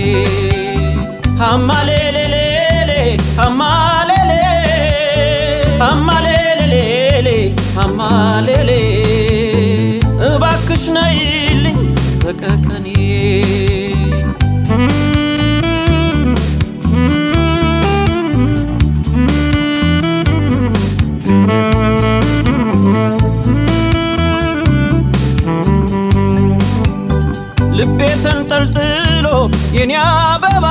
አማሌሌሌሌ አማሌሌ አማሌሌሌሌ አማሌሌ እባክሽ ነይልኝ ሰቀቀኔ ልቤ ተንጠልጥሎ የኔ አበባ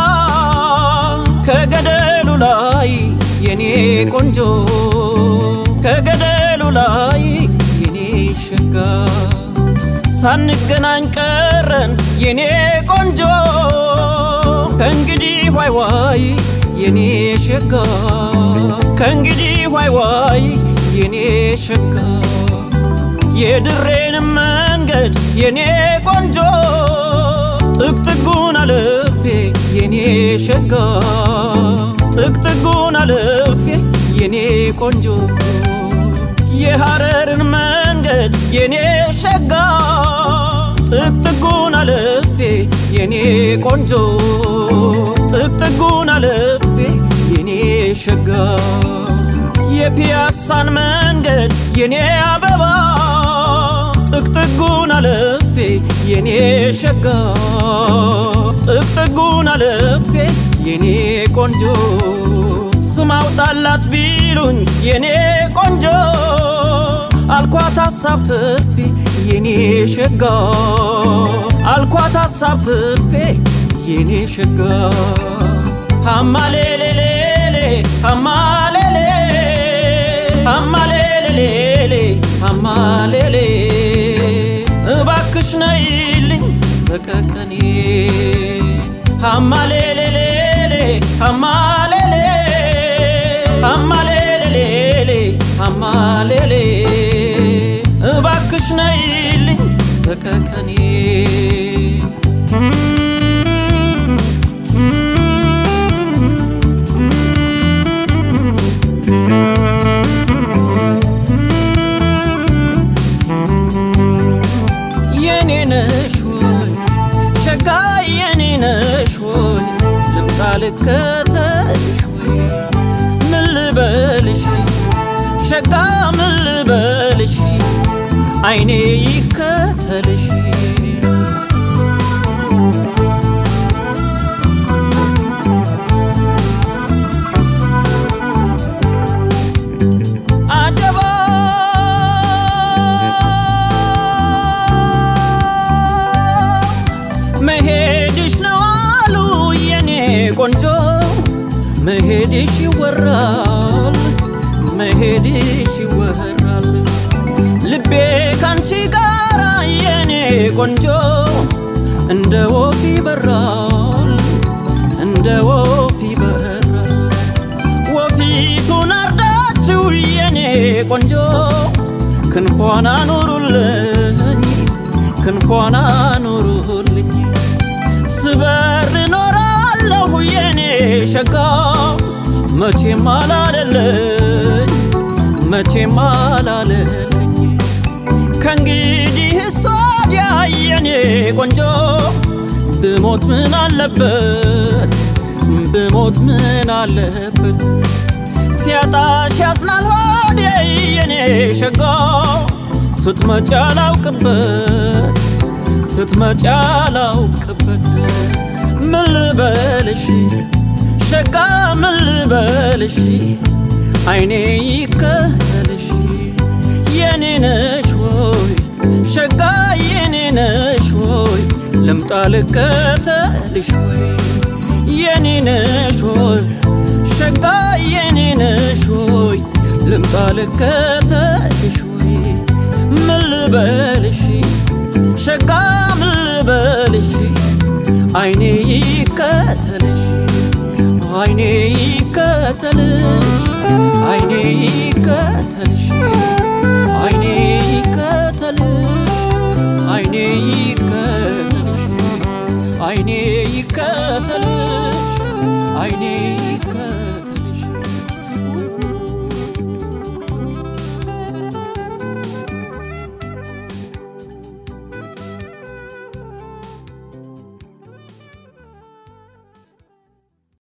ከገደሉ ላይ የኔ ቆንጆ ከገደሉ ላይ የኔ ሸጋ ሳንገናኝ ቀረን የኔ ቆንጆ ከእንግዲህ ዋይ ዋይ የኔ ሸጋ ከእንግዲህ ዋይ ዋይ የኔ ሸጋ የድሬንም መንገድ የኔ ቆንጆ ጥቅጥጉን አልፌ የኔ ሸጋ ጥቅጥጉን አልፌ የኔ ቆንጆ የሐረርን መንገድ የኔ ሸጋ ጥቅጥጉን አልፌ የኔ ቆንጆ ጥቅጥጉን አልፌ የኔ ሸጋ የፒያሳን መንገድ የኔ አበባ ጥቅጥጉን አልፌ የኔ ሸጋ ጥቅጥጉን አልፌ የኔ ቆንጆ ስም አውጣላት ቢሉኝ የኔ ቆንጆ አልኳት ሀሳብ ትርፌ የኔ ሸጋ አልኳት ሀሳብ ትርፌ የኔ ሸጋ አማሌሌሌሌ አማሌሌ አማሌሌሌሌ አማሌሌ እባክሽ ነይልኝ ሰቀቀኔ አማሌሌሌሌ አማሌሌ አማሌሌሌሌ አማሌሌ እባክሽ ነይልኝ ሰቀቀኔ የኔ ነሽ ወይ ሸጋ የኔ ነሽ ወይ ልምጣ ልከተልሽ ወይ ምን ልበልሽ ሸጋ ምን ልበልሽ አይኔ ይከተልሽ አጀባ መሄድሽ ነው አሉ የኔ ቆንጆ መሄድሽ ይወራል መሄድሽ ይወራል ልቤ ካንቺ ጋራ የኔ ቆንጆ እንደ ወፍ ይበራል እንደ ወፍ ይበራል ወፊቱን አርዳችሁ የኔ ቆንጆ ክንፏን አኑሩልኝ ክንፏን አኑሩልኝ ስበር እኖራለሁ የኔ ሸጋ መቼም አላለለኝ መቼም አላለለኝ ከእንግዲህ እሷዲያ የኔ ቆንጆ ብሞት ምን አለበት ብሞት ምን አለበት ሲያጣሽ ያዝናል ሆዴ የኔ ሸጋ ስትመጪ አላውቅበት ስትመጪ አላውቅበት ምን ልበልሽ ሸጋ ምን ልበልሽ አይኔ ይከተልሽ የኔ ነሽ ወይ ሸጋ የኔ ነሽ ወይ ልምጣ ልከተልሽ ወይ የኔ ነሽ ወይ ሸጋ የኔ ነሽ ወይ ልምጣ ልከተልሽ ወይ ምን ልበልሽ ሸጋ ምን ልበልሽ አይኔ ይከተልሽ አይኔ ይከተልሽ አይኔ ይከተልሽ